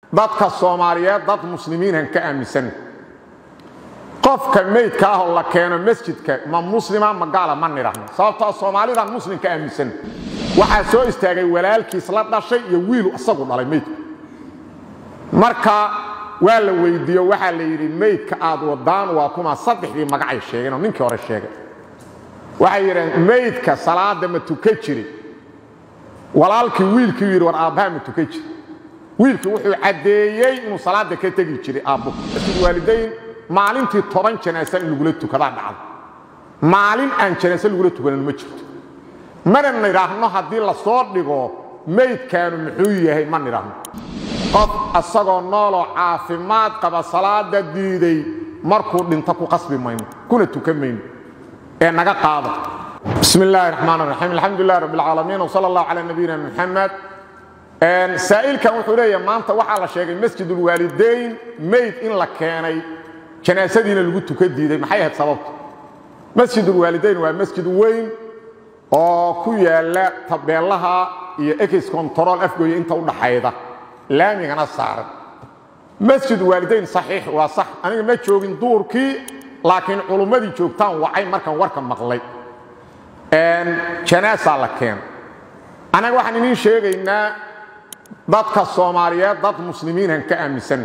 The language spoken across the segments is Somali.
dadka soomaaliyeed dad muslimiinhan ka aaminsan qofka meydka ahoo la keeno masjidka ma muslima ma gaala ma nidhahno sababtoo soomaalidan muslim ka aaminsan waxaa soo istaagay walaalkiis la dhashay iyo wiilu isagu dhalay meydku marka waa la weydiiyo waxaa la yidhi meydka aad wadaan waa kuma saddexdii magacay sheegeen oo ninkii hore sheegay waxay yidhaheen meydka salaada ma tuka jiri walaalkii wiilkii yidhi war aabbaha ma tuka jiri wiilkii wuxuu caddeeyey inuu salaada ka tegi jiray aabbo waalidayn maalintii toban janaasa in lagula tukadaa dhacda maalin aan janaase lagula tukanan ma jirto mana nidhaahno haddii la soo dhigo meydkaanu muxuu yahay ma nidhaahno qof asagoo nooloo caafimaad qaba salaada diiday markuu dhinto ku qasbi mayno kuna tukan mayno ee naga qaada bismi illaahi raxmaan raxiim alxamdulilah rabbi alcaalamiin wsala allahu calaa nabiyina muxamed saa'ilkan wuxuu leeyahay maanta waxaa la sheegay masjidulwaalidayn meyd in la keenay janaasadiina lagu tuka diiday maxay ahayd sababtu masjidulwaalidayn waa masjid weyn oo ku yaala tabeelaha iyo ex control afgooya inta u dhaxayda laamigana saaran masjid waalidayn saxiix waa sax aniga ma joogin duurkii laakiin culummadii joogtaan wacay markaan warka maqlay janaasaa la keena annaga waxaan idiin sheegaynaa dadka soomaaliyeed dad muslimiinhan ka aaminsan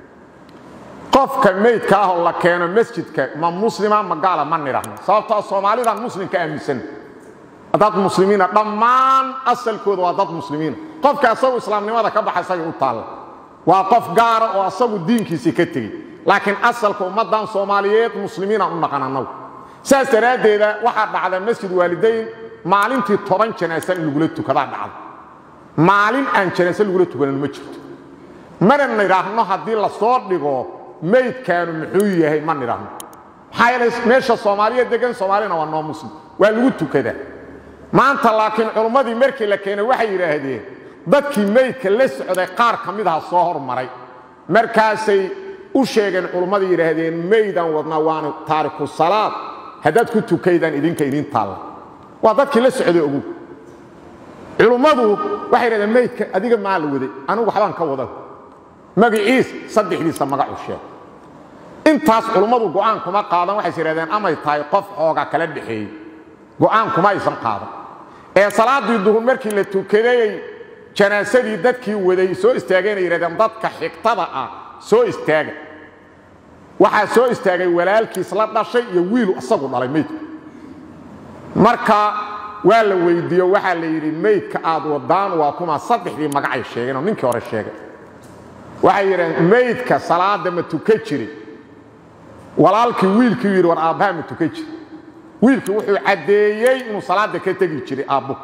qofka meydka ahoo la keeno masjidka ma muslima ma gaala ma nidhahno sababtoo soomaalidan muslim ka aaminsan dad muslimiina dhammaan asalkooda waa dad muslimiina qofka asagu islaamnimada ka baxa isagay u taalla waa qof gaara oo asagu diinkiisii ka tegey laakiin asalka ummaddan soomaaliyeed muslimiina u naqan annagu saas daraaddeeda waxaa dhacda masjid waalidayn maalintii toban janaasa in lagula tukadaa dhacda maalin aan janaase lagula tukanan ma jirto mana nidhaahno haddii la soo dhigo meydkaanu muxuu yahay ma nidhaahno maxaa yeelay meesha soomaaliya degan soomaalina waa noo muslim waa lagu tukadaa maanta laakiin culummadii markii la keenay waxay yidhaahdeen dadkii meydka la socday qaar ka mid aha soo hormaray markaasay u sheegeen culummadii yidhaahdeen meydaan wadnaa waana taariku salaad haddaad ku tukaydaan idinka idiin taalla waa dadkii la socday ogu culummadu waxay yidhahdeen meydka adiga maa la waday anigu waxbaan ka wada magaciis saddexdiisa magacu sheeg intaas culummadu go'aan kuma qaadan waxays yidhahdeen amay tahay qof xooga kala dhexeeyey go'aan kuma aysan qaadan ee salaaddii duhur markii la tukadayey janaasadii dadkii waday soo istaageenay yidhahdeen dadka xigtada ah soo istaaga waxaa soo istaagay walaalkiis la dhashay iyo wiilu isagu dhalay meydku marka waa la weydiiyo waxaa la yidhi meydka aad wadaan waa kuma saddexdii magacay sheegeen oo ninkii hore sheegay waxay yidhaheen meydka salaada ma tuka jiri walaalkii wiilkii yidhi war aabbaha ma tuka jiri wiilkii wuxuu caddeeyey inuu salaada ka tegi jiray aabbo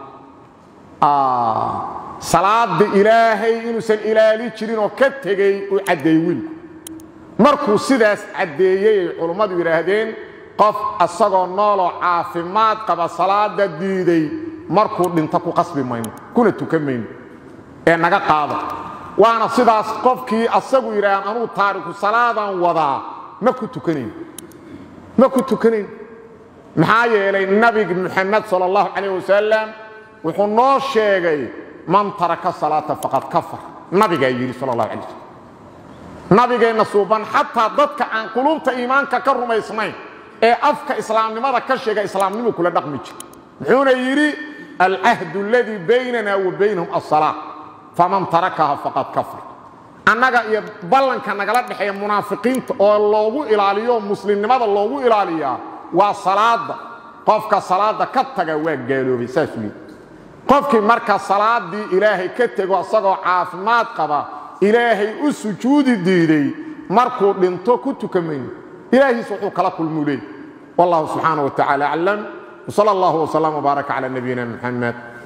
salaada ilaahay inuusan ilaali jirin oo ka tegey uu caddeeyey wiilku markuu sidaas caddeeyey ay culummadu yidhaahdeen qof asagoo nooloo caafimaad qaba salaada diiday markuu dhinto ku qasbi mayno kuna tukan mayno ee naga qaada waana sidaas qofkii asagu yidhaaheen anuu taariku salaadan wadaa ma ku tukanayn ma ku tukanayn maxaa yeelay nabiga muxamed sal allahu calayh wasalam wuxuu noo sheegay man taraka salaata faqad kafar nabigaa yidhi sal allahu alay wasalam nabigeenna suuban xataa dadka aan quluubta iimaanka ka rumaysnayn ee afka islaamnimada ka sheega islaamnimu kula dhaqmi jira muxuuna yidhi alcahdu aladii baynana wa baynahum asalaa faman tarakaha faqad kafar annaga iyo ballanka nagala dhexeeya munaafiqiinta oo loogu ilaaliyo muslimnimada loogu ilaaliyaa waa salaada qofka salaada ka taga waa gaaloobay saasuu yidhi qofkii marka salaadii ilaahay ka tego isagoo caafimaad qaba ilaahay u sujuudi diiday markuu dhinto ku tukamayno ilaahiis wuxuu kala kulmuu leey wallahu subxaana wa tacala aclam wsala allahu wslam wbaaraka cala nabiyina muxamed